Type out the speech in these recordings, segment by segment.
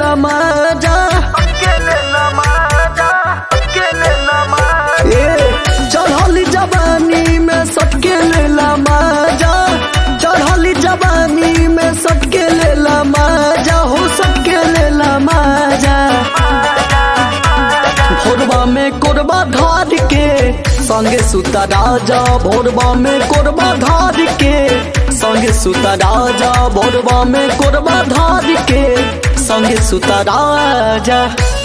लेला मजा ए चढ़ली जवानी में सबके लेला मजा चढ़ली जवानी में सबके लेला मजा हो सबके लेला मजा भोरबा में कोरबा धार के संगे सुता राजा भोरबा में कोरबा धार के संगे सुता राजा भोरबा में कोरबा धार के संगे सुता राजा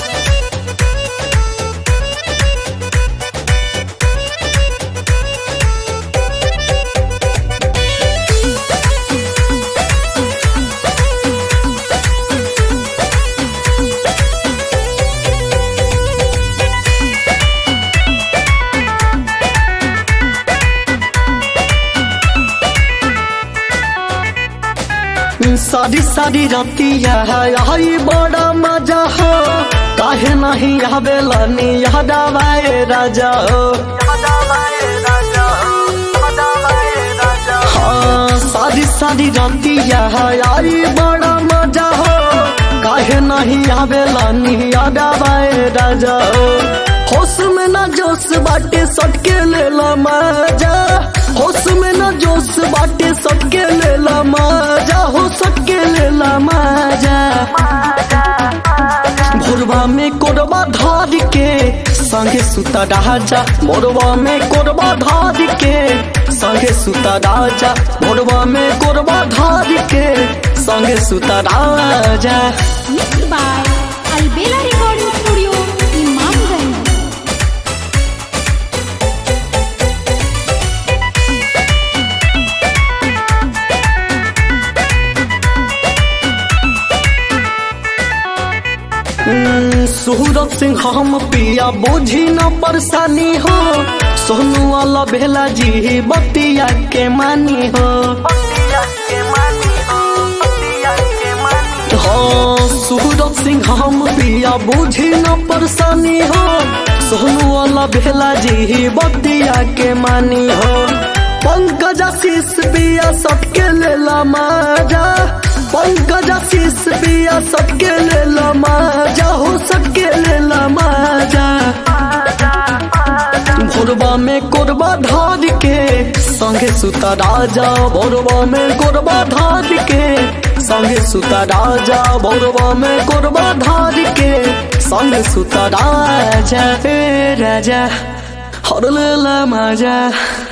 सारी सारी रतिया आई बड़ा मजा हो काहे नहीं आवेला नी याद आवे राजा हो हाँ सारी सारी रतिया आई बड़ा मजा हो काहे नहीं आवेला नी याद आवे राजा हो होश में ना जोश बाटे सटके लेला मजा होश में ना जोश बाटे सटके लेला मजा हो सटके लेला मजा भोरबा में कोरबा धार के संगे सुता राजा भोरबा में कोरबा धार के संगे सुता राजा भोरबा में कोरबा धार के संगे सुता राजा Mixed by Albela Recording Studio, Imamganj. हम्म, सूरज सिंह हम पिया बुझी न परेशानी हो सोनू वाला भेला जी बतिया के मानी हो हाँ सूरज सिंह हम पिया बुझी न परेशानी हो सोनू वाला भेला जी बतिया के मानी हो पंकज आशीष पिया सबके लेला मजा पंकज आशीष पिया सबके लेला मजा हो सबके लेला मजा भोरबा में कोरबा धार के संगे सुता राजा भोरबा में कोरबा धार के संगे सुता राजा भोरबा में कोरबा धार के संगे सुता राजा हे राजा हर लेला मजा